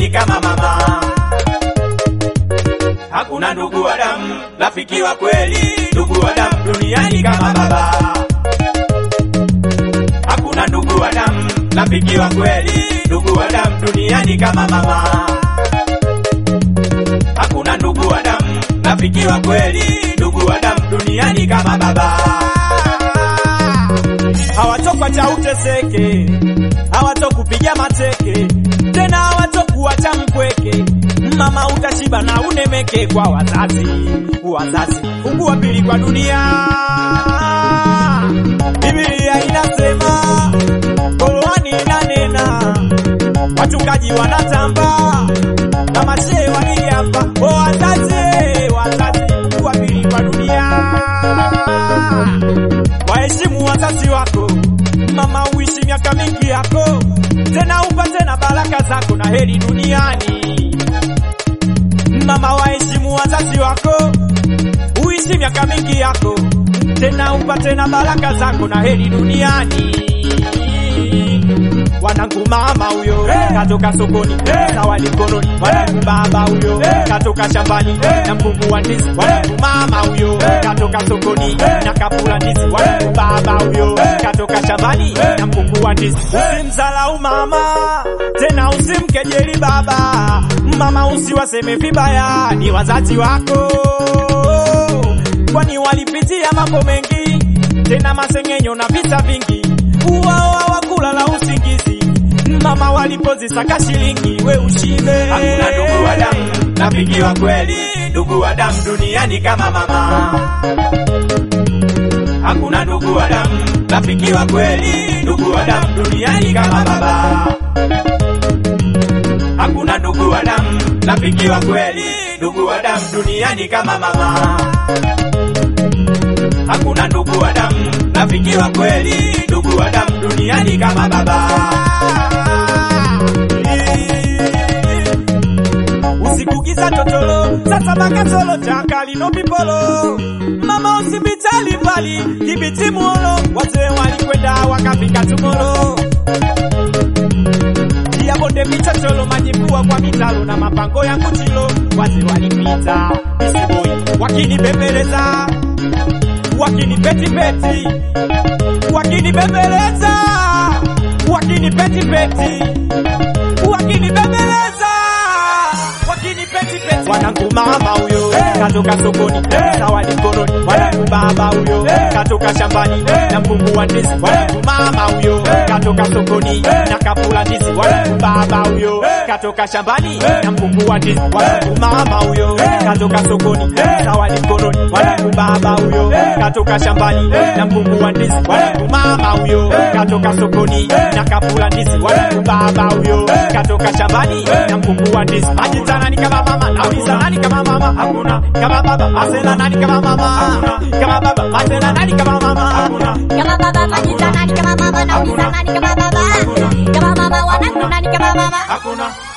duniani kama mama. Hakuna ndugu wa damu, rafiki wa kweli, ndugu wa damu duniani kama baba. Hakuna ndugu wa damu, rafiki wa kweli, ndugu wa damu duniani kama mama. Hakuna ndugu wa damu, rafiki wa kweli, ndugu wa damu duniani kama baba. Hawatokwa cha uteseke, hawatokupiga mateke, tena hawatokuacha mpweke. Mama utashiba na unemeke kwa wazazi, wazazi Mungu wa pili kwa dunia. Biblia inasema, Qur'ani inanena, wachungaji wanatamba na mashehe wakijamba. O wazazi, wazazi Mungu wa pili kwa dunia. Waheshimu wazazi wako, mama, uishi miaka mingi yako, tena upate na baraka zako na heri duniani. Mama, waheshimu wazazi wako, uishi miaka mingi yako, tena upate na baraka zako na heri duniani. Wanangu mama huyo katoka sokoni zawadi mkononi, wanangu baba huyo katoka shambani na mkungu wa ndizi, wanangu mama huyo katoka sokoni na kapula ndizi, wanangu baba huyo katoka shambani na mkungu wa ndizi. Usimzalau mama tena usimkejeli baba, mama usiwaseme vibaya, ni wazazi wako, kwani walipitia mambo mengi, tena masengenyo na visa vingi, uwao hawakulala usingizi, mama walipozisaka shilingi, we ushibe. Hakuna ndugu wa damu, rafiki wa kweli, ndugu wa damu duniani kama mama. Hakuna ndugu wa damu, rafiki wa kweli, ndugu wa damu duniani kama baba. Hakuna ndugu wa damu, rafiki wa kweli, ndugu wa damu duniani kama mama. Hakuna ndugu wa damu, rafiki wa kweli, ndugu wa damu duniani kama baba. Usiku giza totolo, sasa makasolo chakali no pipolo. Mama usibitali mbali, kibiti muolo, wazee walikwenda wakafika tumolo. Pia bonde michocholo, majipua kwa mitalo na mapango ya kuchilo, wazee walipita isiboi wakinibembeleza wakinipetipeti wakinibembeleza wakinipetipeti wakinibembeleza wakinipetipeti wanangu mama huyo katoka sokoni zawadi mkononi wanangu baba huyo katoka shambani na mkungu wa ndizi wanangu mama huyo katoka sokoni na kapula ndizi wanangu baba huyo katoka shambani na mkungu wa ndizi wanangu mama huyo katoka sokoni zawadi mkononi wanangu baba huyo katoka shambani na mkungu wa ndizi wanangu mama huyo katoka sokoni na kapula ndizi wanangu baba huyo katoka shambani na mkungu wa ndizi majita nani kama mama nauliza nani kama mama hakuna kama baba asela nani kama mama hakuna kama baba asela nani kama mama hakuna Kama baba majita nani kama mama nauliza nani kama baba Kama mama wanangu nani kama mama hakuna